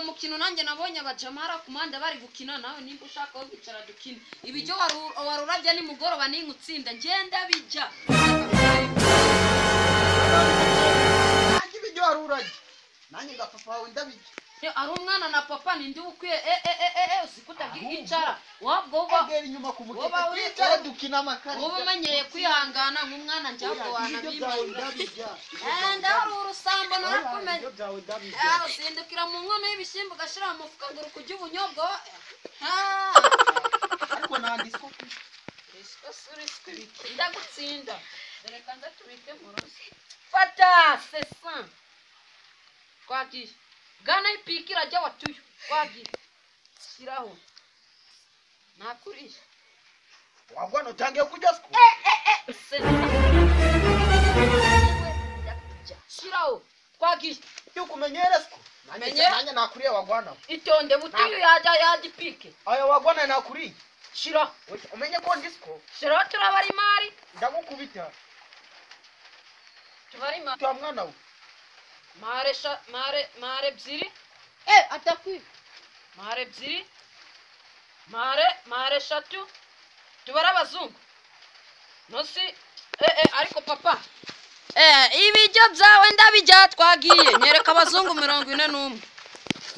mukino nanjye nabonye abajamara ku mpande bari gukina nawe nimba ushaka aho kwicara dukine ibijyo waru- warurabye nimugoroba ninka utsinda ngenda bijya nanjye ibiryo wari urajye nanjye nga papa wawe ndabijya Ne, ari umwana na papa ninde uba ukwiye e e e e e Ahubwo. usikutakicara wabwo uba kagera inyuma ku woba mukeka uri- twicara dukina amakara uba umenyeye kwihangana nk'umwana njyabwo ibiryo byawe wanabimenya ndabijya ndahari urusambo narakumenye ibiryo byawe ndabijya Ah, usindukira mu nkono y'ibishyimbo ugashyira mu mufuka ngo uri kurya ubunyobwa Ah, ariko nanditswe uriswe se uriswe ndagutsinda dore kanza tubike mu ruzi fata sesa twagiye gana ipiki irajya watuyo twagiye shyiraho nakuriye wagwa nutangiye kujya sku shyiraho twagiye yuko umenyere sku nanjye Menyera. nanjye nakuriye wagwana itonde butuyo yajya yajya ipike aya wagwana nakuriye shyiraho Oya, umenye ko ndi sku shyiraho turabara imari ndagukubita tubara imari tuya mwana we mare sha mare mare ebyiri eh atakwi mare ebyiri mare mare eshatu tubare abazungu nosi eh, eh, ariko papa eh, ibijyo byawe ndabijya twagiye nyereka abazungu mirongo ine n'umwe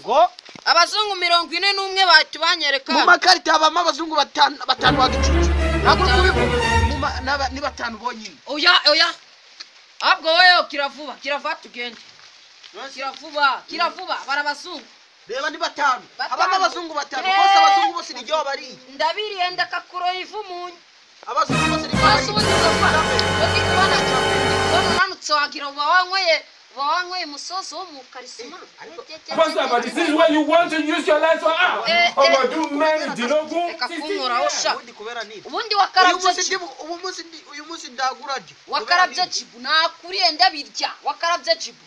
ngo abazungu mirongo ine n'umwe bahita banyereka mu makarita habamo abazungu batanu batanu bagicucu ntabwo uri kubibona Mu ma- n'aba- ni batanu bonyine oya oya ahubwo wowe kiravuba kiravuba tugende kiravuba kiravuba bara abazungu reba ni batanu Batanu. habamo abazungu batanu Eh. bose abazungu bose ni ryo bariye ndabiriye ndakakuro ivumunyu abazungu bose ni ryo Bose ubundi bariye ubananutse wagira uba wanyweye uba wanyweye umusozi wo mu karisima Pastor, this is where you want to use your life for ah. Eh, eh. Ọmọdún mẹ́rìndínlógún. reka kunkoraho sha ubundi kubera ni uyu munsi ubundi wakarabye ndi uyu munsi ndi uyu munsi ndagura ryo wakarabye jibu nakuriye ndabirya wakarabye jibu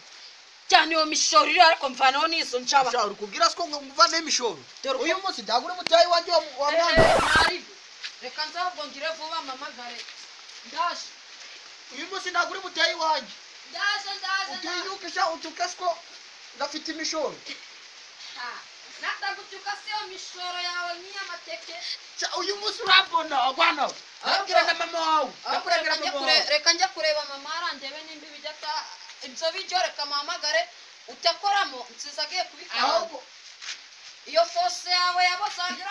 cyane iyo mishoro iri ariko mvanaho n'izo nshaba uri kubwira siko ngo mvane imishoro Dore uko- uyu munsi ndagura mutayi wanjye wa wa Eh, eh, mwana mwari, reka nzabwo ngire vuba mpamagare ndaje uyu munsi ndagura mutayi wanjye ndaje ndaje ndaje utinyuke sha utuke siko ndafite imishoro Ah, natagutuka se iyo mishoro yawe nk'iy'amateke Sha, uyu munsi urabona wagwana we nabwira na mama wawe Ahubwo ndakurabira reka njya mama kure- wawe reka njya kureba mama arandebe nimba ibijya ata ibyo bijyo reka mpamagare utakoramo nsize agiye kubikaranga ahubwo iyo fose yawe yabozaga